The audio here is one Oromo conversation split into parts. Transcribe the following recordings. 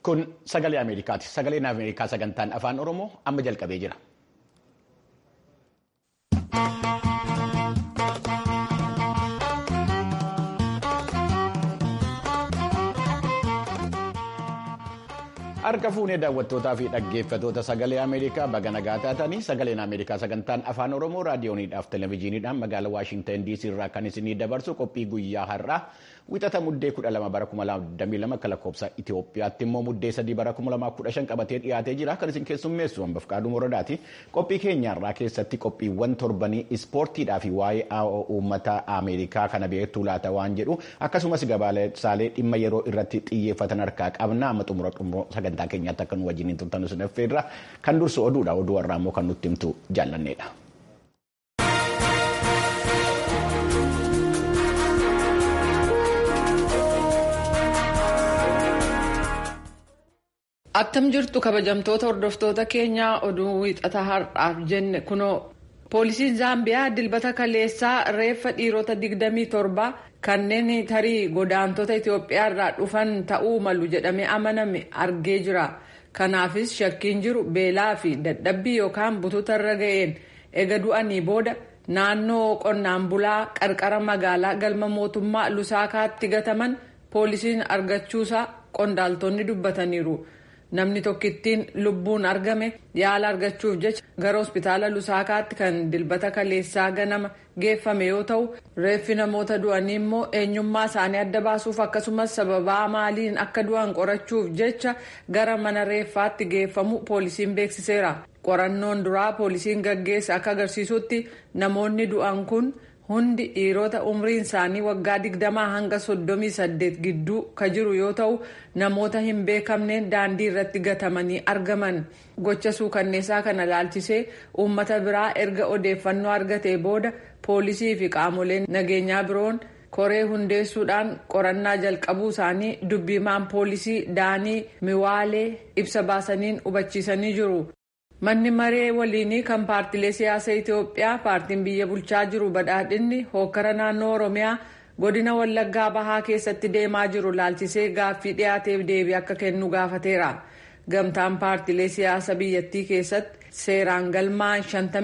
Kun sagalee Ameerikaati. Sagaleen Ameerikaa sagantaan afaan Oromoo amma jalqabee jira. Harka fuunee daawwattootaa fi dhaggeeffatoota sagalee Ameerikaa baga nagaa taatanii sagaleen Ameerikaa sagantaan afaan Oromoo raadiyooniidhaaf televezyiiniidhaan magaalaa Waashintan DC irraa kan isinii dabarsu qophii guyyaa har'aa wixata muddee 12 bara 2022 akka lakkoofsa Itoophiyaatti immoo muddee 3 bara 2015 qabatee dhiyaatee jira kan isin keessummeessu hambaf qaaduu moradaati. Qophii keenyaarraa keessatti qophiiwwan torbanii ispoortiidhaa fi waa'ee uummata Ameerikaa kana beektuu laata waan jedhu akkasumas gabaasaalee dhimma yeroo irratti xiyyeeffatan harkaa qabna amma xumura xumura sagantaa keenyaatti akka nu wajjin turtan isin affeerra kan dursu oduudha oduu har'aa immoo kan nutti himtu jaallanneedha. Attam jirtu kabajamtoota hordoftoota keenyaa oduu wiixata har'aaf jenne kunoo poolisiin zaambiyaa dilbata kaleessaa reeffa dhiirota 27 kanneen tarii godaantota Itoophiyaa irraa dhufan ta'uu malu jedhamee amaname argee jira. Kanaafis shakkiin jiru beelaa fi dadhabbii yookaan butuuta irra ga'een ega du'anii booda naannoo qonnaan bulaa qarqara magaalaa galma mootummaa Lusaakaatti gataman poolisiin argachuusaa qondaaltonni dubbataniiru. Namni tokkittiin lubbuun argame yaala argachuuf jecha gara hospitaala Lusaakaatti kan dilbata kaleessaa ganama geeffame yoo ta'u reeffi namoota du'anii immoo eenyummaa isaanii adda baasuuf akkasumas sababaa maaliin akka du'an qorachuuf jecha gara mana reeffaatti geeffamu poolisiin beeksiseera. Qorannoon duraa poolisiin gaggeesse akka agarsiisutti namoonni du'an kun hundi dhiirota umriin isaanii waggaa digdamaa hanga soddomii saddeet gidduu ka jiru yoo ta'u namoota hin beekamneen daandii irratti gatamanii argaman gocha suukanneessaa kana laalchisee uummata biraa erga odeeffannoo argatee booda poolisii fi qaamoleen nageenyaa biroon koree hundeessuudhaan qorannaa jalqabuu isaanii dubbimaan poolisii daanii miwaalee ibsa baasaniin hubachiisanii jiru. Manni maree waliinii kan paartilee siyaasaa Itoophiyaa paartiin biyya bulchaa jiru badhaadhinni hokkara naannoo Oromiyaa godina Wallaggaa Bahaa keessatti deemaa jiru laalchisee gaaffii dhiyaateef deebii akka kennu gaafateera. Gamtaan paartilee siyaasaa biyyattii keessatti seeraan galmaan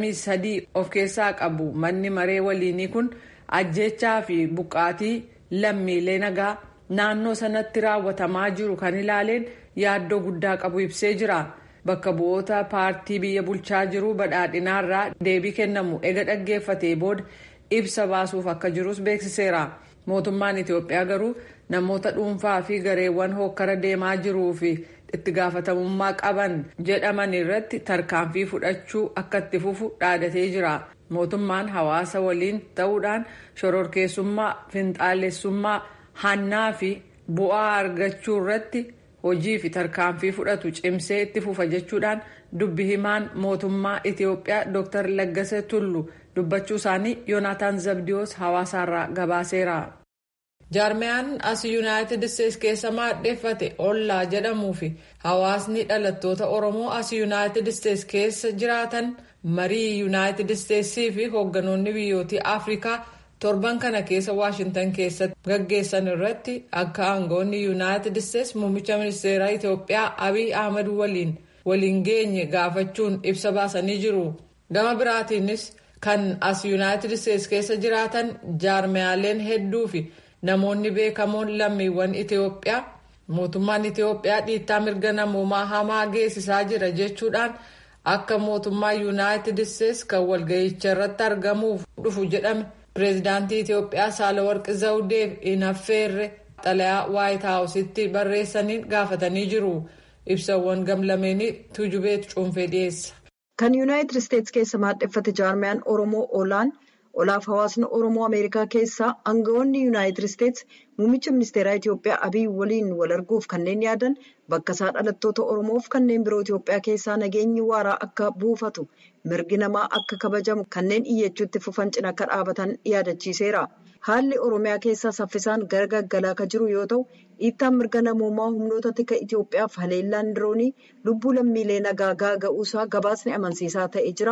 53 of keessaa qabu manni maree waliinii kun ajjechaa fi buqqaatii lammiilee nagaa naannoo sanatti raawwatamaa jiru kan ilaaleen yaaddoo guddaa qabu ibsee jira. Bakka bu'oota paartii biyya bulchaa jiru badhaadhinaarraa deebii kennamu ega dhaggeeffatee booda ibsa baasuuf akka jirus beeksiseera. Mootummaan Itoophiyaa garuu namoota dhuunfaa fi gareewwan hokkara deemaa jiruu fi itti gaafatamummaa qaban jedhaman irratti tarkaanfii fudhachuu akka itti fufu dhaadatee jira. Mootummaan hawaasa waliin ta'uudhaan shororkeessummaa, finxaalessummaa, hannaa fi bu'aa argachuu irratti. hojii fi tarkaanfii fudhatu cimsee itti fufa jechuudhaan dubbi himaan mootummaa Itoophiyaa Dr. Laggase Tullu dubbachuu isaanii Yoonaataan Zabdiyoos hawaasaarraa gabaaseera. Jaarmiyaan as Yuunaayitid Isteets keessa maadheeffate Ollaa jedhamuu fi hawaasni dhalattoota Oromoo as Yuunaayitid Isteets keessa jiraatan marii Yuunaayitid Isteetsii fi hoogganoonni biyyootii Afrikaa torban kana keessa waashintan keessatti gaggeessan irratti akka aangoonni yuunaayitid isteets muummicha ministeeraa itiyoophiyaa abiy ahmad waliin waliin geenye gaafachuun ibsa baasanii jiru gama biraatiinis kan as yuunaayitid isteets keessa jiraatan jaarmiyaaleen hedduu fi namoonni beekamoon lammiiwwan itiyoophiyaa mootummaan itiyoophiyaa dhiittaa mirga namoomaa hamaa geessisaa jira jechuudhaan akka mootummaa yuunaayitid isteets kan walga'icha irratti argamuuf dhufu jedhame. pireezidaantii Itiyoophiyaa Saalawarqi Zawudeef hin affeerre xalayaa Waayit Haawusitti barreessaniin gaafatanii jiru. Ibsawwan gamlameenii tujubeet cuunfee dhiyeessa. Kan Yuunaayitid Isteets keessa maadheffate jaarmiyaan Oromoo Olaan olaaf hawaasni Oromoo Ameerikaa keessaa aangawoonni Yuunaayitid Isteets muummicha ministeeraa Itiyoophiyaa Abiy waliin wal arguuf kanneen yaadan bakka isaa dhalattoota Oromoof kanneen biroo Itiyoophiyaa keessaa nageenyi waaraa akka buufatu mirgi namaa akka kabajamu kanneen iyyachuutti fufan cina akka dhaabatan yaadachiiseera. Haalli Oromiyaa keessaa saffisaan gara gaggalaa kan jiru yoo ta'u dhiittaan mirga namoomaa humnoota tika Itiyoophiyaaf haleellaan diroonii lubbuu lammiilee nagaa gaaga'uusaa gabaasni amansiisaa ta'ee jira.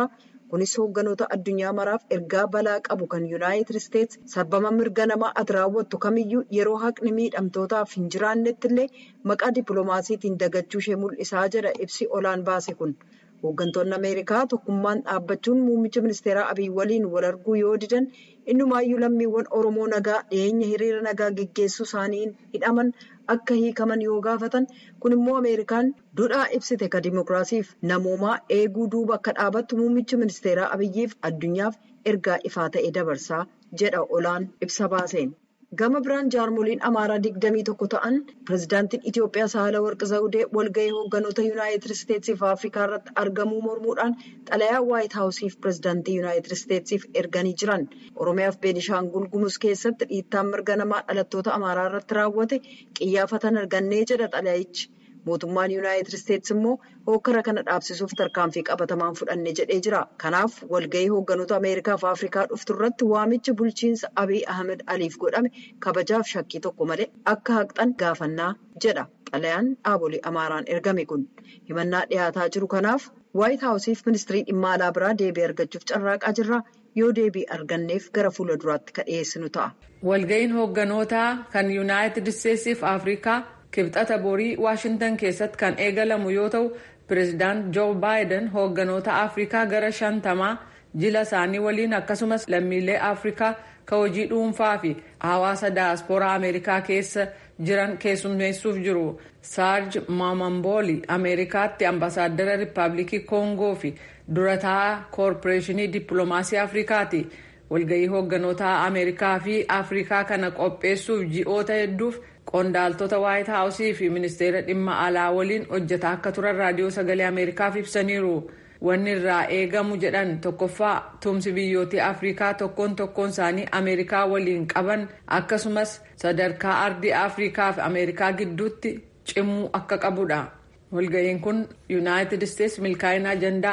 kunis hoogganoota addunyaa maraaf ergaa balaa qabu kan yuunaayitid isteetsi sarbama mirga namaa ati raawwattu kamiyyuu yeroo haqni miidhamtootaaf hin jiraannetti illee maqaa dippiloomaasiitiin dagachuu ishee mul'isaa jedha ibsi olaan baase kun hooggantoonni ameerikaa tokkummaan dhaabbachuun muummicha ministeeraa abiy waliin wal arguu yoo didan innumaayyuu lammiiwwan oromoo nagaa dhiyeenya hiriira nagaa geggeessuu isaaniin hidhaman akka hiikaman yoo gaafatan kun immoo ameerikaan dudhaa ibsite ka dimokiraasiif namoomaa eeguu duuba akka dhaabattu muummichi ministeeraa abiyyiif addunyaaf ergaa ifaa ta'e dabarsaa jedha olaan ibsa baaseen. gama biraan jaarmoliin amaaraa digdamii tokko ta'an pirezidaantiin itiyoophiyaa sahala warqi zawudee walgahii hoogganoota yuunaayitid isteetsiif afrikaa irratti argamuu mormuudhaan xalayaa waayit haawusiif pirezidaantii yuunaayitid isteetsiif erganii jiran oromiyaaf beenishaangul gumuz keessatti dhiittaan mirga namaa dhalattoota amaaraa irratti raawwate qiyyaafatan argannee jedha xalayichi mootummaan yuunaayitid isteetsi immoo hokkara kana dhaabsisuuf tarkaanfii qabatamaan fudhanne jedhee jira kanaaf walgahii hoogganoota ameerikaaf afrikaa dhuftu irratti waamicha bulchiinsa abiy ahmed aliif godhame kabajaaf shakkii tokko malee akka haqxan gaafannaa jedha xalayaan dhaabolee amaaraan ergame kun himannaa dhiyaataa jiru kanaaf waayit haawusiif ministirii dhimma alaa biraa deebii argachuuf carraaqaa jirra yoo deebii arganneef gara fuula duraatti ka dhiyeessinu ta'a. walgahiin hoogganoota kan yuunaayitid isteetsiif afrikaa. kibxata borii waashintan keessatti kan eegalamu yoo ta'u pireezidaant joo baayiden hoogganoota afrikaa gara shantamaa jila isaanii waliin akkasumas lammiilee afrikaa ka hojii dhuunfaa fi hawaasa daaspooraa ameerikaa keessa jiran keessummeessuuf jiru saarj maamambooli ameerikaatti ambaasaadara riippaabilikii koongoo fi durataa koorporeeshinii dippiloomaasii afrikaati walgahii hoogganoota ameerikaa fi afrikaa kana qopheessuuf ji'oota hedduuf qondaaltota waayit haawusii fi ministeera dhimma alaa waliin hojjetaa akka turan raadiyoo sagalee ameerikaaf ibsaniiru wanni irraa eegamu jedhan tokkoffaa tumsi biyyoota afrikaa tokkoon tokkoon isaanii ameerikaa waliin qaban akkasumas sadarkaa ardii afrikaa fi ameerikaa gidduutti cimuu akka qabudha walga'iin kun yuunaayitid isteetsi milkaa'ina ajandaa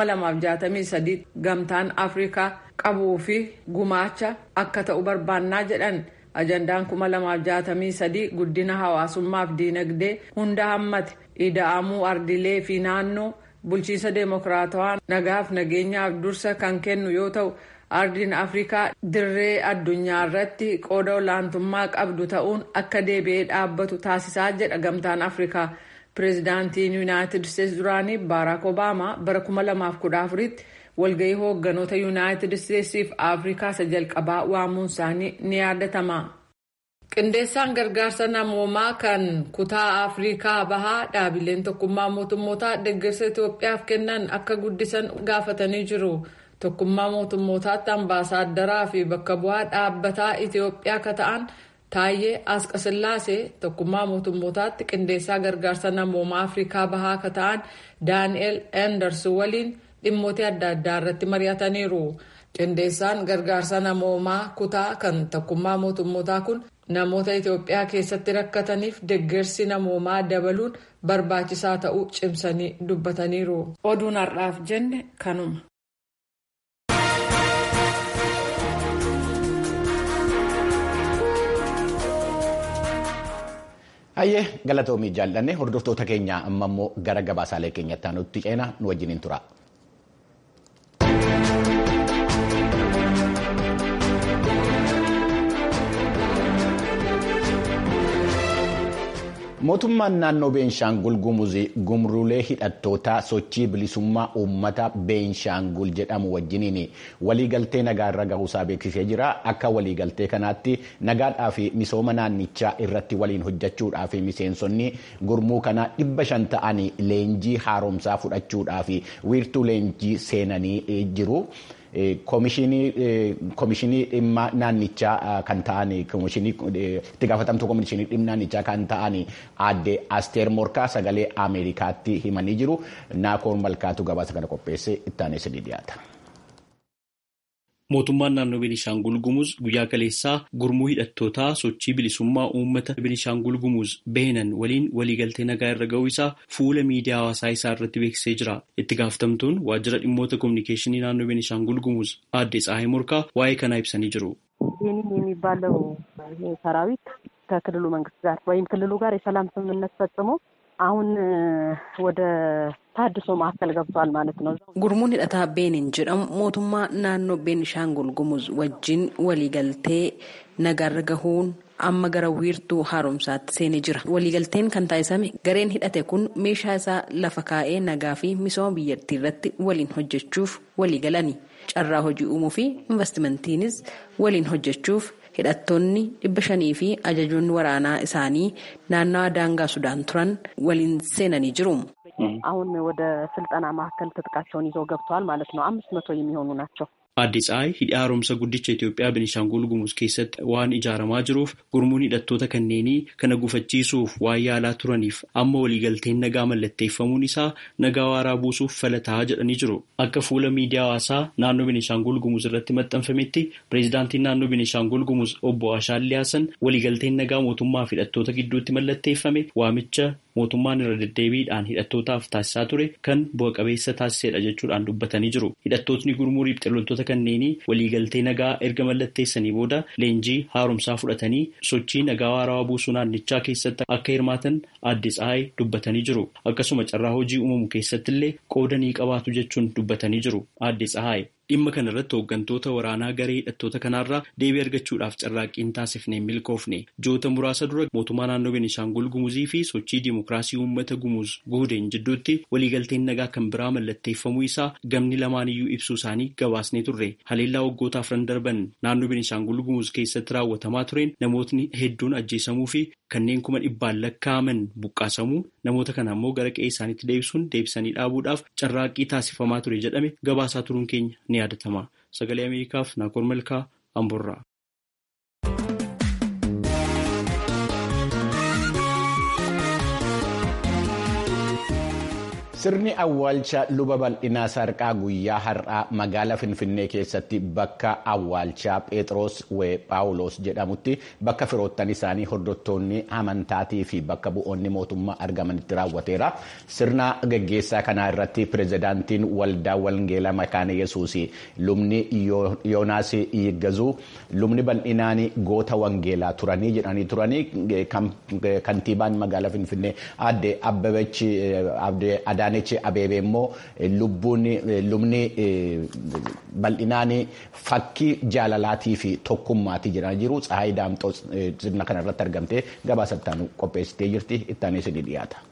2063 gamtaan afrikaa qabuu fi gumaacha akka ta'u barbaannaa jedhan. ajandaan 2063 guddina hawaasummaaf diinagdee hunda hammate ida'amuu ardilee fi naannoo bulchiinsa deemokiraatawaa nagaaf nageenyaaf dursa kan kennu yoo ta'u ardiin afrikaa dirree addunyaa irratti qooda olaantummaa qabdu ta'uun akka deebi'ee dhaabbatu taasisaa jedha gamtaan afrikaa pireezidaantiin yuunaayitid isteetsi duraanii baaraak obaamaa bara 2014tti walgahii hoogganoota yuunaayitid isteetsiif afrikaa isa jalqabaa waamuun isaanii ni yaadatama. qindeessaan gargaarsa namoomaa kan kutaa afrikaa bahaa dhaabileen tokkummaa mootummootaa deeggarsa itoophiyaaf kennan akka guddisan gaafatanii jiru tokkummaa mootummootaatti ambaasaaderaa fi bakka bu'aa dhaabbataa itoophiyaa akka ta'an taayyee asqasillaasee tokkummaa mootummootaatti qindeessaa gargaarsa namoomaa afrikaa bahaa akka ta'an daani'el enders waliin. dhimmoota adda addaa irratti mari'ataniiru qindeessaan gargaarsa namoomaa kutaa kan tokkummaa mootummootaa kun namoota itoophiyaa keessatti rakkataniif deeggarsi namoomaa dabaluun barbaachisaa ta'uu cimsanii dubbataniiru oduun har'aaf jenne kanuma. Hayyee galatoomii jaallanne hordoftoota keenya amma immoo gara gabaasaalee keenyatti aanutti ceena nu wajjiniin tura. mootummaan naannoo beenshaangul gumuzii gumruulee hidhattoota sochii bilisummaa uummata beenshaangul jedhamu wajjiniin waliigaltee nagaa irra gahuusaa beeksisee jira akka waliigaltee kanaatti nagaadhaa fi misooma naannichaa irratti waliin hojjechuudhaa fi miseensonni gurmuu kana dhibba shan ta'anii leenjii haaromsaa fudhachuudhaa fi wiirtuu leenjii seenanii jiru. Koomishinii dhimma naannichaa kan ta'an itti gaafatamtuu koomishinii dhimma naannichaa kan ta'an aadde Asteer Morkaa sagalee Ameerikaatti himanii jiru. Naakoon Malkaatu gabaasa kana qopheesse itti aanee ni dhiyaata. Mootummaan naannoo Beenishaangul Gumuz guyyaa kaleessaa gurmuu hidhattootaa sochii bilisummaa uummata Beenishaangul Gumuz beenan waliin waliigaltee nagaa irra ga'uu isaa fuula miidiyaa hawaasaa isaa irratti beeksisee jira. Itti gaafatamtuun waajjira dhimmoota kominikeeshinii naannoo Beenishaangul Gumuz aadde Tsaahay Morkaa waa'ee kanaa ibsanii jiru. ይህንን የሚባለው ሰራዊት ከክልሉ መንግስት ጋር ወይም ክልሉ ጋር የሰላም ስምምነት ፈጽሞ አሁን ወደ ታድሶ ማዕከል ገብቷል ማለት ነው። Gurmuun hidhataa Beenin jedhamu mootummaa naannoo Beenishaangul Gumuz wajjin waliigaltee nagaarra gahuun amma gara wiirtuu haaromsaatti seenee jira. Waliigalteen kan taasifame gareen hidhate kun meeshaa isaa lafa kaa'ee nagaa fi misooma biyyattii irratti waliin hojjechuuf waliigalani. Carraa hojii uumuu fi investimentiinis waliin hojjechuuf hidhattoonni dhibba shanii fi ajajoonni waraanaa isaanii naannawa daangaa Sudaan turan waliin seenanii jiru. አሁን ወደ ስልጠና ማዕከል ትጥቃቸውን ይዘው ገብተዋል ማለት ነው። አምስት መቶ የሚሆኑ ናቸው። Aadde Tsahaay hidha haaromsa guddicha Itoophiyaa Beenishaangul Gumuz keessatti waan ijaaramaa jiruuf gurmuun hidhattoota kanneenii kana gufachiisuuf waan yaalaa turaniif amma waliigalteen nagaa mallatteeffamuun isaa nagaa waaraa buusuuf falataa jedhanii jiru. Akka fuula miidiyaa hawaasaa naannoo Beenishaangul Gumuz irratti maxxanfametti pireezidaantiin naannoo Beenishaangul Gumuz obbo Ashaadli Haasan waliigalteen nagaa mootummaa fi hidhattoota gidduutti mallatteeffame waamicha mootummaan irra deddeebiidhaan hidhattootaaf taasisaa ture kan bu'a qabeessa taasisedha jechuudhaan dubbatanii jiru. Hidhattootni gurmuu riphxee loltoota kanneenii waliigaltee nagaa erga mallatteessanii booda leenjii haaromsaa fudhatanii sochii nagaa waaraa buusuu naannichaa keessatti akka hirmaatan Aadde Tsahaay dubbatanii jiru. Akkasuma carraa hojii uumamu keessatti illee qooda ni qabaatu jechuun dubbatanii jiru. Aadde Tsahaay. Dhimma kana irratti hooggantoota waraanaa garee hidhattoota kanaarraa deebii argachuudhaaf carraaqqiin taasifnee milkoofne joota muraasa dura mootummaa naannoo Beenishaangul Gumuzii fi sochii dimokiraasii uummata Gumuz Guudeen jidduutti waliigalteen nagaa kan biraa mallatteeffamuu isaa gamni lamaaniyyuu ibsuu isaanii gabaasnee turre. Haleellaa waggoota afran darban naannoo Beenishaangul Gumuz keessatti raawwatamaa tureen namootni hedduun ajjeesamuu fi kanneen kuma dhibbaan lakkaa'aman buqqaasamuu namoota kana ammoo gara qe'ee isaaniitti deebisuun deebisanii dhaabuudhaaf carraaqqii taasifamaa ture jedhame gabaasaa turuun keenya ni yaadatama. Sagalee Ameerikaaf Naakoor Malkaa Amborraa. Sirni awwaalcha luba bal'inaa sarqaa guyyaa har'aa magaalaa Finfinnee keessatti bakka awwaalchaa Pheexroos wee Paawuloos jedhamutti bakka firoottan isaanii hordoftoonni amantaatii fi bakka bu'oonni mootummaa argamanitti raawwateera. Sirna gaggeessaa kanaa irratti pirezidaantiin waldaa Wangeelaa Makaana Yesuus lubni Yoonaas Yiggazuu lubni bal'inaan goota Wangeelaa turanii jedhanii turanii kantiibaan magaalaa Finfinnee aadde Abbabechi Adaanechi Abeebee immoo lubbuun lubni bal'inaan fakkii jaalalaatii fi tokkummaatii jedhanii jiru. Tsahaayii Daamxoo sirna kana irratti argamtee gabaasa ittaanu qopheessitee jirti. Ittaanee isinii dhiyaata.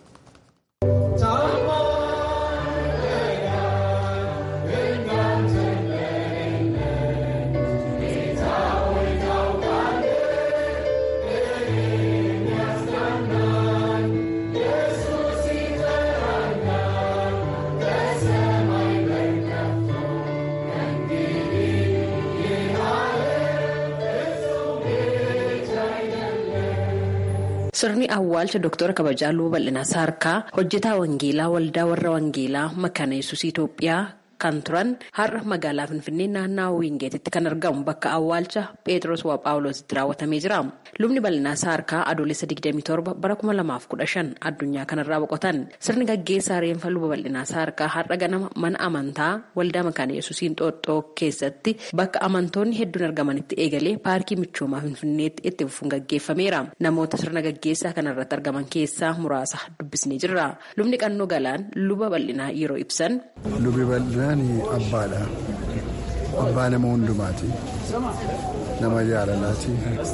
Sirni awwaalcha Dooktora Kabajaa Luba Bal'inaa Saarkaa hojjetaa Wangeelaa Waldaa Warra Wangeelaa Makaana Yesuus Itoophiyaa kan turan har'a magaalaa Finfinnee naannawaa Wiingeetitti kan argamu bakka awwaalcha Pheexroos waa Paawuloositti raawwatamee jira. Lubni bal'inaa saarkaa adoolessa 27 bara 2015 addunyaa kanarraa boqotan. Sirni gaggeessaa reenfa luba bal'inaa saarkaa har'a ganama mana amantaa waldaa makaana yesuusiin xooxxoo keessatti bakka amantoonni hedduun argamanitti eegalee paarkii michoomaa Finfinneetti itti fufuun gaggeeffameera. Namoota sirna gaggeessaa kanarratti argaman keessaa muraasa dubbisnee jirra. Lubni qannoo galaan luba bal'inaa yeroo ibsan. Lubi bal'inaan abbaadha. Abbaa nama hundumaati. Nama jaalalaati.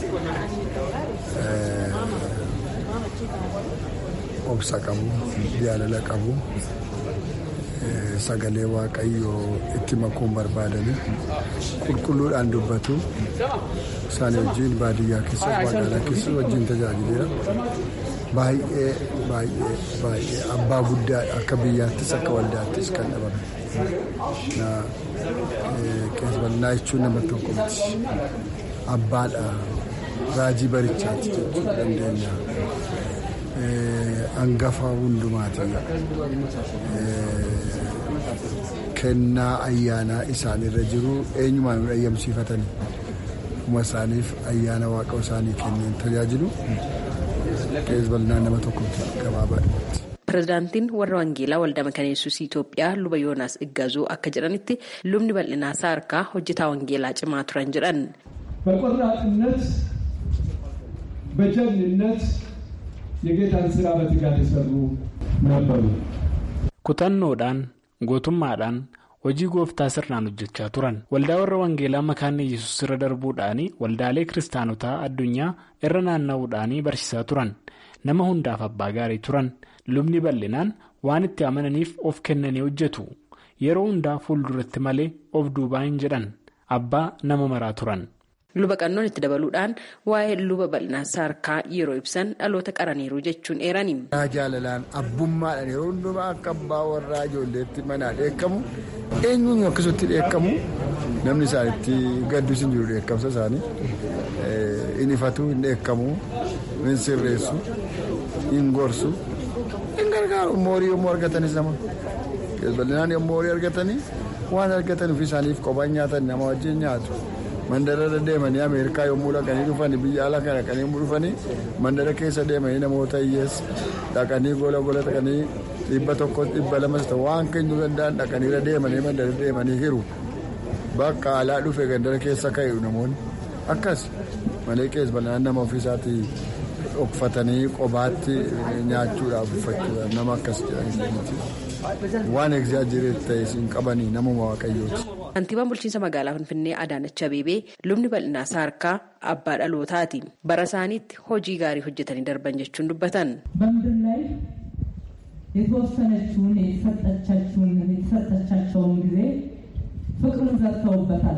Obsa qabu, jaalala qabu, sagalee waaqayyoo itti makuun barbaadani qulqulluudhaan dubbatu isaan wajjin baadiyyaa keessas magaalaa keessas wajjin tajaajileera. Baay'ee baay'ee baay'ee abbaa guddaadha akka biyyaattis akka waldaattis kan dhabame. Qees bal'inaa jechuun nama tokko miti. Abbaadha. Raajii barichaati jechuu dandeenya. Hangafa hundumaati. Kennaa ayyaanaa isaanirra jiru eenyumaan nu ayyamsiifatanii. Kuma isaaniif ayyaana waaqa isaanii kenneen tajaajilu. Qees bal'inaa nama tokkotti gabaabaadha. Pireezidaantiin warra Wangeelaa Waldaa Makaana Yesuus Itoophiyaa luba Yoonaas Iggazuu akka jedhanitti lubni bal'inaa saarkaa hojjetaa Wangeelaa cimaa turan jedhan. በቆራጥነት በጀግንነት የጌታን ስራ በትጋት የሰሩ ነበሩ። kutannoodhaan gootummaadhaan hojii gooftaa sirnaan hojjechaa turan waldaa warra wangeelaa makaanni yesus irra darbuudhaan waldaalee kiristaanotaa addunyaa irra naanna'uudhaan barsiisaa turan nama hundaaf abbaa gaarii turan lubni bal'inaan waan itti amananiif of kennanii hojjetu yeroo hundaa fuulduratti malee of duubaa hin jedhan abbaa nama maraa turan. luba qannoon itti dabaluudhaan waa'ee luba bal'inaa saarkaa yeroo ibsan dhaloota qaraniiru jechuun eerani. jaalalaan abbummaadhaan yeroo hundumaa akka abbaa warraa ijoolleetti manaa dheekkamu eenyuun akkasutti dheekkamu namni isaanitti gaddus hin jiru dheekkamsa isaanii hin ifatu hin dheekkamu hin sirreessu hin gorsu hin gargaaru moorii yommuu argatanis nama bal'inaan yommuu horii argatanii waan argatan ofii isaaniif qophaan nyaatan nama wajjin nyaatu. mandara deemanii ameerikaa yommuu dhaqanii dhufanii biyya ala kana dhaqanii yommuu dhufanii mandara keessa deemanii namoota hiyyeessa dhaqanii gola gola dhaqanii dhibba tokko dhibba lamas ta'u waan kennuu danda'an dhaqanii deemanii mandara deemanii hiru bakka alaa dhufe gandara keessa ka'u namoonni akkas malee keessa bal'inaan nama ofiisaatii dhokfatanii qobaatti nyaachuudhaaf uffachuudhaaf nama akkas jedhanii waan egzaajireet ta'e siin qabanii namuma waaqayyooti. Kantiibaan bulchiinsa magaalaa Finfinnee Adaanach Abeebee lubni bal'inaa saarkaa abbaa dhalootaati. Bara isaaniitti hojii gaarii hojjetanii darban jechuun dubbatan. በምድር ላይ የተወሰነችውን የተሰጠቻቸውን ጊዜ ፍቅርን ዘርተውበታል፣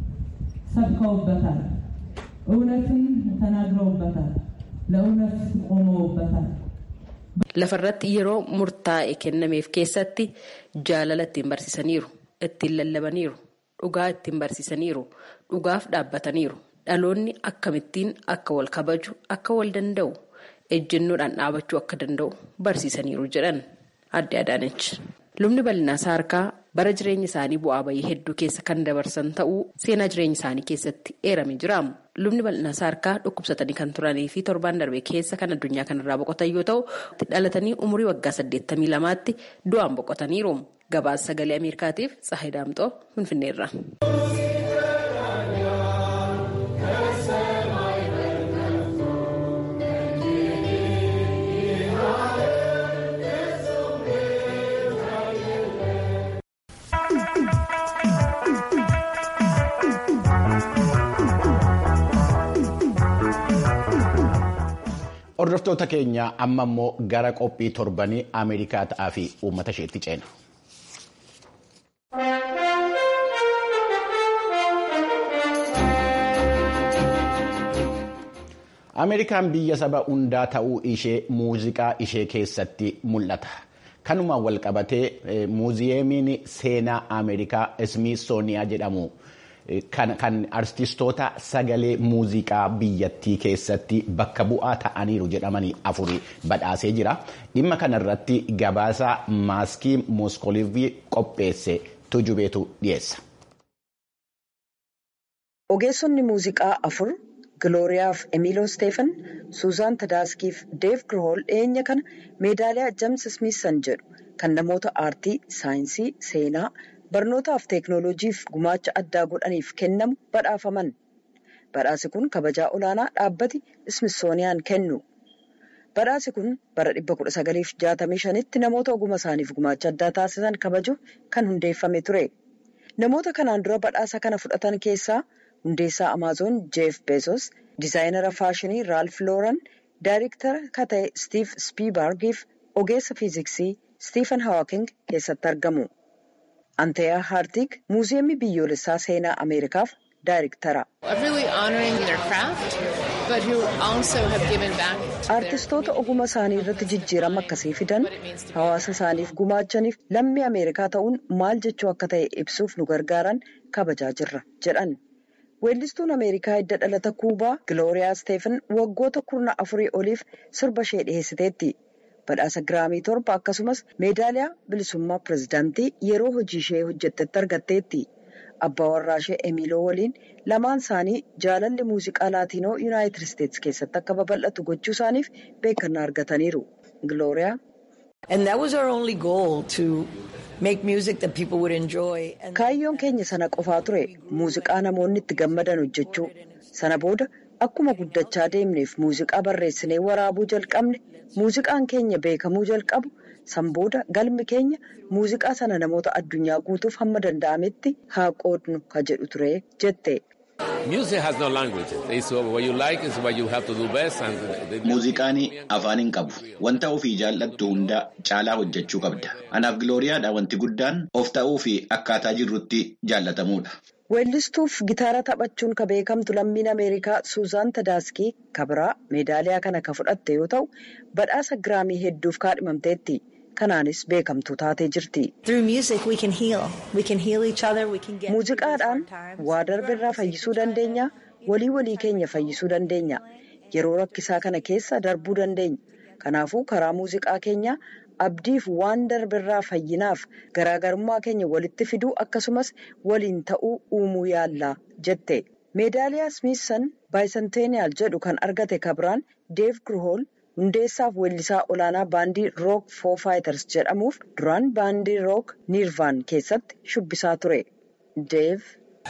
ሰብከውበታል፣ እውነትን ተናግረውበታል፣ ለእውነት ቆመውበታል። Lafarratti yeroo murtaa'e kennameef keessatti jaalala ittiin barsiisaniiru. ittiin lallabaniiru dhugaa ittiin barsiisaniiru dhugaaf dhaabbataniiru dhaloonni akkamittiin akka wal kabaju akka wal danda'u ejjennoodhaan dhaabachuu akka danda'u barsiisaniiru jedhan adde Adaanech. Lubni bal'inaa saarkaa bara jireenya isaanii bu'aa bayii hedduu keessa kan dabarsan ta'uu seenaa jireenya isaanii keessatti eeramee jira. Lubni bal'inaa saarkaa dhukkubsatanii kan turanii fi torbaan darbee keessa kan addunyaa kanarraa boqotan yoo ta'u dhalatanii umurii waggaa 82tti du'aan boqotaniiru. Gabaasa sagalee Ameerikaatiif Tsahayi Daamxoo Finfinneerra. Hordoftoota keenya amma immoo gara qophii torbanii Ameerikaa ta'aa fi uummata isheetti ceena. Ameerikaan biyya saba hundaa ta'uu ishee muuziqaa ishee keessatti mul'ata. Kanumaan wal qabatee muuziyeemiin seenaa Ameerikaa Ismiisooniyaa jedhamu kan artistoota sagalee muuziqaa biyyattii keessatti bakka bu'aa ta'aniiru jedhamanii afuri badhaasee jira. Dhimma kanarratti gabaasa maaskii Moskoolivii qopheesse tujubeetu dhiyeessa. Ogeessonni muuziqaa afur Gilooriyaaf Emiloo Steefan, Suuzaan Tadaaskiif Deev Girhool dhiyeenya kana meedaaliyaa James Smiisan jedhu kan namoota aartii, saayinsii, seenaa, barnootaaf teeknooloojiif gumaacha addaa godhaniif kennamu badhaafaman. Badhaasi kun kabajaa olaanaa dhaabbati Ismisooniyaan kennu. Badhaasi kun bara 1965tti namoota oguma isaaniif gumaacha addaa taasisan kabajuuf kan hundeeffame ture. Namoota kanaan dura badhaasa kana fudhatan keessaa hundeessaa Amaazoon Jeef Bezos, dizaayinara faashinii Raalf Looran, daayirektara kan ta'e Stiif Spiibargiif ogeessa fiiziksii Stiifan Haawaking keessatti argamu. Anteeyaa Haartig muuziyeemii biyyoolessaa seenaa Ameerikaaf daayirektara. Aartistoota oguma isaanii irratti jijjiirama akkasii fidan hawaasa isaaniif gumaachaniif lammii Ameerikaa ta'uun maal jechuu akka ta'e ibsuuf nu gargaaran kabajaa jirra jedhan. Weellistuun Ameerikaa hidda dhalata Kuubaa Gilooriyaa Steefan waggoota kurna afurii oliif sirba ishee dhiyeessiteetti. Badhaasa Giraamii torba akkasumas meedaaliyaa bilisummaa pirezidaantii yeroo hojii ishee hojjettetti argatteetti. Abbaa warraa ishee Emiloo waliin lamaan isaanii jaalalli muuziqaa laatiinoo Yuunaayitid Isteetsi keessatti akka babal'atu gochuu isaaniif beekannaa argataniiru. Gilooriyaa. Kaayyoon keenya sana qofaa ture muuziqaa namoonni itti gammadan hojjechuu sana booda akkuma guddachaa deemneef muuziqaa barreessinee waraabuu jalqabne muuziqaan keenya beekamuu jalqabu san booda galmi keenya muuziqaa sana namoota addunyaa guutuuf hamma danda'ametti haa qoodnu ka jedhu ture jette. Muuziqaan afaan hin qabu. Wanta ofii jaallattu hunda caalaa hojjechuu qabda. Anaaf gilooriyaadha wanti guddaan of ta'uu fi akkaataa jirrutti jaallatamuudha. Weellistuuf gitaara taphachuun ka beekamtu lammiin Ameerikaa Suuzaan Tadaaskii kabiraa meedaaliyaa kana ka fudhatte yoo ta'u badhaasa giraamii hedduuf kaadhimamteetti. Kanaanis beekamtuu taatee jirti. Muuziqaadhaan waa darbeerraa fayyisuu dandeenya. Walii walii keenya fayyisuu dandeenya. Yeroo rakkisaa kana keessa darbuu dandeenya. Kanaafuu karaa muuziqaa keenyaa abdiif waan darbeerraa fayyinaaf garaagarummaa keenya walitti fiduu akkasumas waliin ta'uu uumuu yaalla jette. Meedaaliyaa Smiisan Baayisanteeniyaal jedhu kan argate kabiraan Deev Girhool. hundeessaaf weellisaa olaanaa baandii rook foo faayitars jedhamuuf duraan baandii rook niirvaan keessatti shubbisaa ture deev.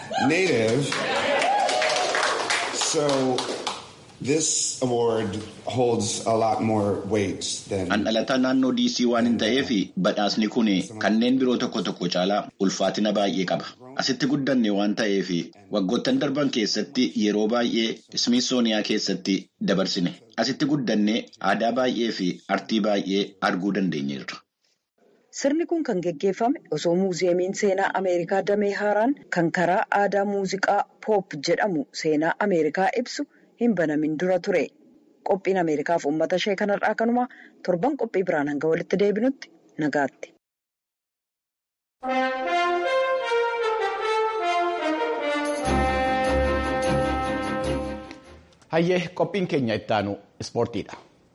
An dhalataa naannoo DC waan hin ta'eef badhaasni kun kanneen biroo tokko tokko caalaa ulfaatina baay'ee qaba. Asitti guddanne waan ta'eef waggoottan darban keessatti yeroo baay'ee Smithsoniyaa keessatti dabarsine. Asitti guddanne aadaa baay'ee fi artii baay'ee arguu dandeenyeerra. Sirni kun kan geggeeffame osoo muuziyeemiin seenaa Ameerikaa damee haaraan kan karaa aadaa muuziqaa poop jedhamu seenaa Ameerikaa ibsu hin banamin dura ture. Qophiin Ameerikaaf uummata ishee kanarraa kanumaa torban qophii biraan hanga walitti deebinutti nagaatti. Hayyee qophiin keenya ittaanu ispoortiidha.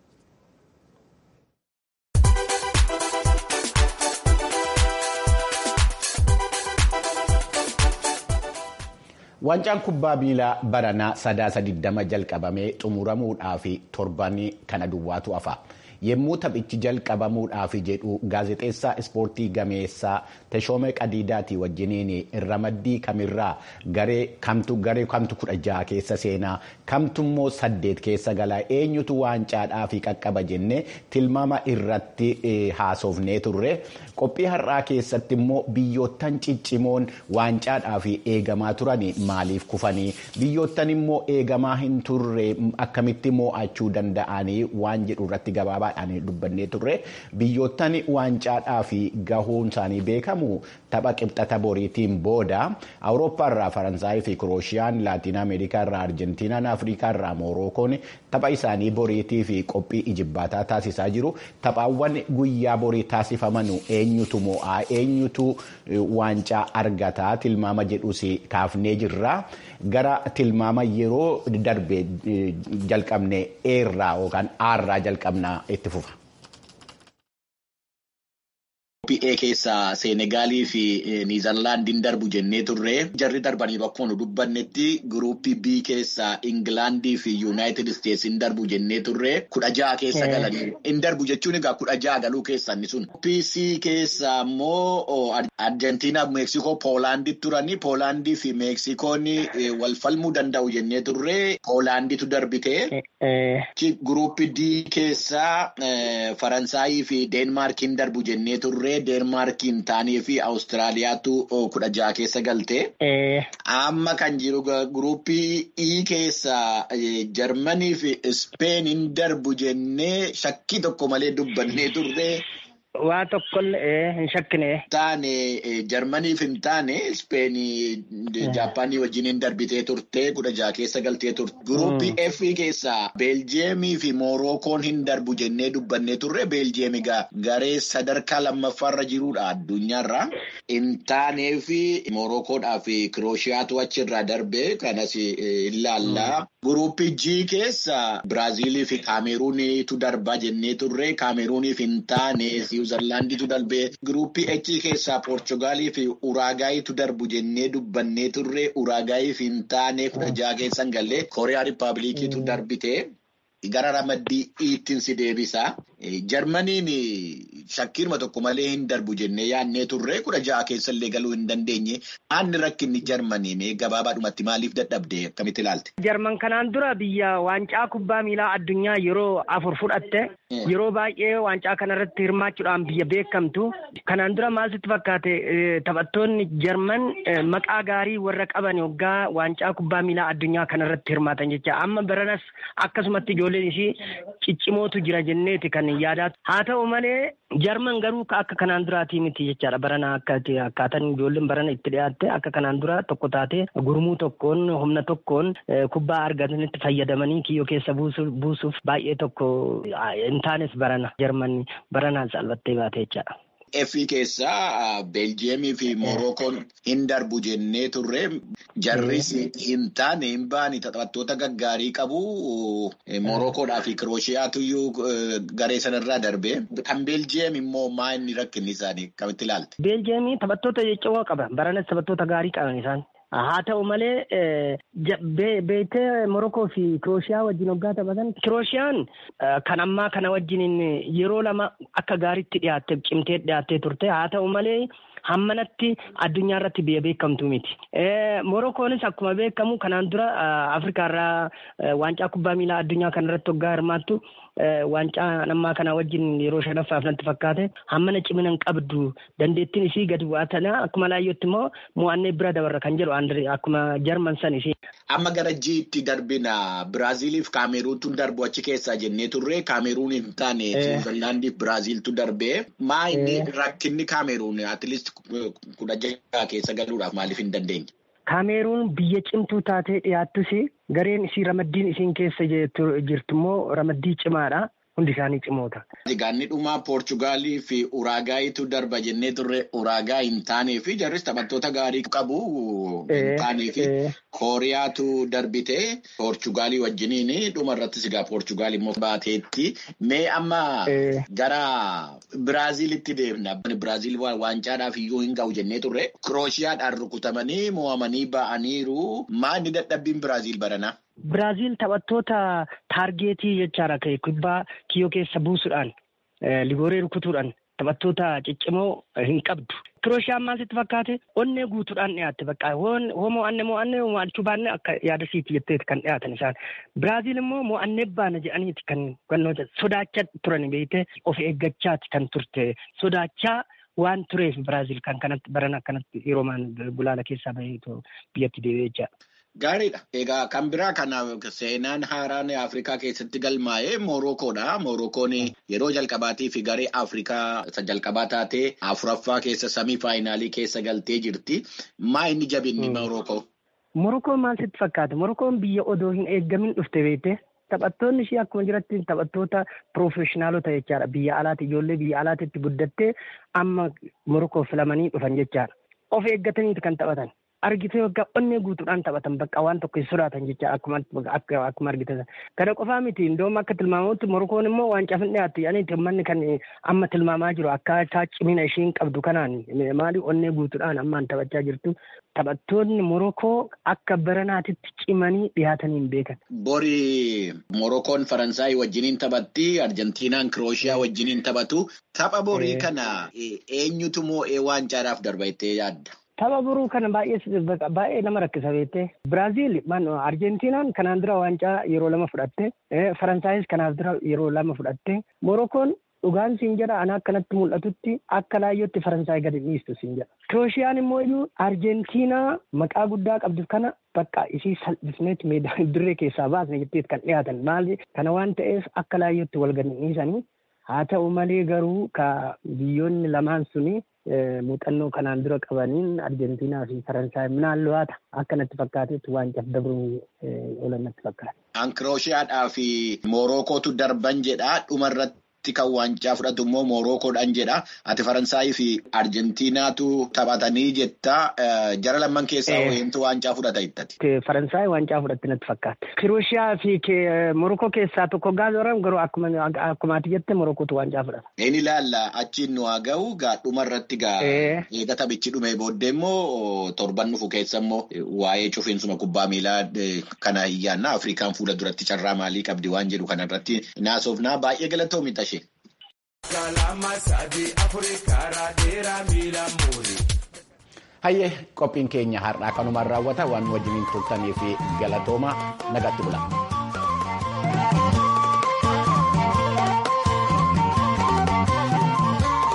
Waancaan kubbaa miilaa baranaa sadaasa 20 jalqabamee xumuramuudhaaf torban kana duwwaatu hafa. Yommuu taphichi jalqabamuudhaaf jedhu gaazexeessaa ispoortii gameessaa Teshoomee Qadiidaatii wajjiniin ramaddii kamirraa garee kamtu garee kamtu kudha jaha keessa seenaa kamtummoo saddeet keessa galaa eenyutu waancaadhaa fi qaqqaba jennee tilmaama irratti haasofnee turre qophii har'aa keessatti immoo biyyoottan ciccimoon waancaadhaa fi eegamaa turan maaliif kufanii biyyoottan immoo eegamaa hin turre akkamitti mo'achuu danda'anii waan jedhu irratti gabaabaadhaan dubbannee turre biyyoottan waancaadhaa fi gahuun isaanii beekamu tapha qibxata boriitiin booda awurooppaa irraa faransaayii fi kiroosiyaan laatiin ameerikaa irraa arjentiinaan afrikaa irraa moorookoon tapha isaanii boriitii fi qophii ijibbaataa taasisaa jiru taphaawwan guyyaa borii taasifaman eenyutu mo'aa eenyutu waancaa argataa tilmaama jedhus kaafnee jirra gara tilmaama yeroo darbe jalqabne eerraa yookaan aarraa jalqabnaa itti fufa. Gruuppii A keessaa Seenegaalii fi Niizerlaandiin darbu jennee turre jarri darbanii bakka nu dubbannetti gruuppii B keessaa Ingilaandii fi Yuunaayitid Isteetsiin darbu jennee turre kudha jaha keessa galanii hin darbu jechuun egaa kudha jaha galuu keessa inni sun. Gruuppii C keessaa immoo Arjentiinaa fi Meeksikoo Poolaandii turanii Poolaandii fi Meeksikoon wal falmuu danda'u jennee turre Poolaandiitu darbite. Gruuppii D keessaa Faransaayii fi Deenmaarkiin darbu jennee turre. Deenmaarkiin taanii fi Awustiraaliyaatu kudha jaha keessa galte. Amma kan jiru gruuppii E keessa Jarmanii fi Ispeeniin darbu jennee shakkii tokko malee dubbannee turre. Waa tokkollee hin shakkine. Taane Jarmaniif hin taane Ispeenii Jaappaanii wajjin darbitee turte kudha jaha keessa galtee turte. Gruuppii F keessaa Beeljeemii fi Moorookoon hin darbu jennee dubbannee turre. Beeljeemii garee sadarkaa lammaffaarra jirudha addunyaarra. Hin taanee fi Moorookoodhaa fi Kirooshiyaatu achirraa darbe kanas ilaalla. Gruuppii G keessa Biraaziilii fi Kaameruuniitu darbaa jennee turre. Kaameruuniif hin taane Niwuzerlaandiitu darbee gruuppii H keessaa Poorchugaalii fi Uraagaayitu darbu jennee dubbannee turre. Uraagaayiif hin taane kudha jaha keessa hin galle. Kooriyaa Rippaabilikiitu darbite. Gara ramaddii ittiin si deebisa. Jarmaniin shakkiirma tokko malee hin darbu jennee yaadnee turre kudha ja'a keessallee galuu hin dandeenye aanni rakkinni jarmanii gabaabaadhumatti maaliif dadhabde akkamitti ilaalte? Jarman kanaan dura biyya waancaa kubbaa miilaa addunyaa yeroo afur fudhatte yeroo baay'ee waancaa kanarratti hirmaachuudhaan biyya beekamtu kanaan dura maal sitti fakkaate taphattoonni jarman maqaa gaarii warra qaban waggaa waancaa kubbaa miilaa addunyaa kanarratti hirmaatan jecha amma baranas akkasumatti ijoolleen ishii ciccimootu jira jenneeti kan yaadaa haa ta'u malee jarman garuu akka kanaan duraatii miti jechaadha barana akkaataan ijoolleen barana itti dhiyaatte akka kanaan dura tokko taate gurmuu tokkoon humna tokkoon kubbaa argatanitti fayyadamanii kiyyoo keessa buusuuf baay'ee tokko hin taanes barana jarman baranaan salphattee baate jechaadha. Effii keessaa Beeljiyeemii fi Moorookoon hin darbu jennee turre jarris hin taane hin baane taphattoota gaggaarii qabu. Moorookoodhaa fi Kirooshiyaatu iyyuu garee sanarraa darbe. Kan Beeljiyeem immoo maa inni rakkinni isaanii akkamitti ilaalte? Beeljiyeemii taphattoota jajjaboo qaba. Baranas taphattoota gaarii qaban isaan. Haa ta'u malee beektee Morokoo fi Kirooshiyaa wajjin waggaa taphatan. Kirooshiyaan kan ammaa kana wajjin yeroo lama akka gaariitti dhiyaattee cimtee dhiyaattee turte. Haa ta'u malee hammanatti addunyaa irratti biyya beekamtu miti. Morokoonis akkuma beekamu kanaan dura Afrikaarraa waancaa kubbaa miilaa addunyaa kanarratti waggaa hirmaattu. Waancaa ammaa kana wajjin yeroo shanaffaaf natti fakkaate hammana cimina hin qabdu dandeettiin isii gadi bu'aa tana akkuma laayyootti immoo mo'annee bira dabarra kan jedhu akkuma jarman san ishee. Amma gara jiitti darbina Biraaziiliif Kaameruutu darbu achi keessaa jennee turre Kaameruun hin taane Niwuzilaandiif Biraaziiltu darbee maa inni rakkinni Kaameruun atileet kudha jaha keessa galuudhaaf maaliif hin dandeenye? Kaameruun biyya cimtuu taatee dhiyaattus gareen isii ramaddiin isiin keessa jirtu immoo ramaddii cimaadha. Hundi isaanii cimoota. Gaanni dhumaa Poorchugaalii fi Uraagaayitu darba jennee turre Uraagaa hin taanee fi jarris taphattoota gaarii qabu hin taanee fi Kooriyaatu darbite Poorchugaalii wajjiniin dhuma irrattis egaa Poorchugaalii immoo baateetti. Mee amma gara Biraaziilitti deemna. Biraaziil waancaadhaaf iyyuu hin ga'u jennee turre Kirooshiyaadhaan rukutamanii mo'amanii ba'aniiru. Maanni dadhabbiin Biraaziil baranaa? Biraaziil taphattoota taargeetii jechaadha kubbaa kiyyoo keessa buusuudhaan ligooree rukutuudhaan taphattoota ciccimoo hin qabdu. Kirooshaan maal sitti fakkaate onnee guutuudhaan dhiyaatte bakka hoo mo'anne mo'anne mo'achuu baanne akka yaada siiti jetteeti kan dhiyaatan isaan. Biraaziil immoo mo'annee baana jedhaniiti kan gannoota sodaachaa turan beekte of eeggachaati kan turte sodaachaa. Waan tureef Biraaziil kan kanatti baran akkanatti yeroo gulaala keessaa baheetu biyyatti deebi'ee jira. Gaariidha. Egaa kan biraa kana seenaan haaraan Afrikaa keessatti galmaa'ee Moorookoodha. Moorookoon yeroo jalqabaatii fi garee Afrikaa isa jalqabaa taatee afuraffaa keessa samii faayinaalii keessa galtee jirti. Maa inni jabinni Moorookoo? Moorookoon maal sitti fakkaata? Moorookoon biyya odoo hin eeggamin dhufte beekte. Taphattoonni ishee akkuma jiratti taphattoota piroofeshinaalota jechaadha. Biyya alaati ijoollee biyya alaatitti guddattee amma Moorokoo filamanii dhufan jechaadha. Of eeggataniiti kan taphatan. Argitee waggaa onnee guutuudhaan taphatan bakka waan tokko hin sodaatan jecha akkuma akkuma argitan. Kana qofaa miti indoom akka tilmaamamutti Morokoon immoo waancaa hin dhiyaattu yaani manni kan amma tilmaamaa jiru akkaataa cimina ishiin qabdu kanaan maali onnee guutuudhaan ammaan taphachaa jirtu. Taphattoonni Morokoo akka baranaatitti cimanii dhiyaatanii hin beekan. Bori Morokoon Faransaay wajjiniin taphatti, Arjentiinaan Kirooshiyaa wajjiniin taphatu. Tapha borii kana eenyutu moo'ee waancaadhaaf darba jettee yaadda? Tapha boruu kana baay'ee baay'ee nama rakkisa beektee. Biraaziil Arjentiinaan kanaan dura waancaa yeroo lama fudhatte. Faransaayis kanaaf dura yeroo lama fudhatte. Morokoon dhugaan siin jedha ana akkanatti mul'atutti akka laayyootti Faransaay gadi dhiistu siin jedha. Kirooshiyaan immoo iyyuu Arjentiinaa maqaa guddaa qabdu kana bakka isii salphisneetti dirree keessaa baasne jetteet kan dhiyaatan maali kana waan ta'eef akka laayyootti wal gadi dhiisanii haa ta'u malee garuu ka biyyoonni lamaan suni muuxannoo kanaan dura qabaniin Arjentiinaa fi Faransaay minaan lo'aata akka natti fakkaatetti waancaaf dabruu oolan natti fakkaata. Kan Kirooshiyaadhaa fi Moorokootu darban jedha dhumarratti. kan waancaa fudhatu immoo Moorookoodhaan jedha. Ati Faransaayii fi Arjentiinaatu taphatanii jetta. Jara lamman keessaa eenyutu waancaa fudhata jettati. Faransaay waancaa fudhatti natti fakkaata. Kirooshiyaa fi Morookoo keessaa tokko gaazoran garuu akkuma ati jette Morokootu waancaa fudhata. Inni ilaalla achiin nu haa ga'u gaa dhumarratti gaa eega taphichi dhumee booddee immoo torban dhufu keessa immoo waa'ee cufiinsuma kubbaa miilaa kana iyyaanna Afrikaan fuula duratti carraa maalii qabdi waan jedhu kanarratti naasofnaa baay'ee galatoomi tashee. Hayyee qophiin keenya har'aa kanumaan raawwata waan wajjiniin turtanii fi galatooma nagatti bula.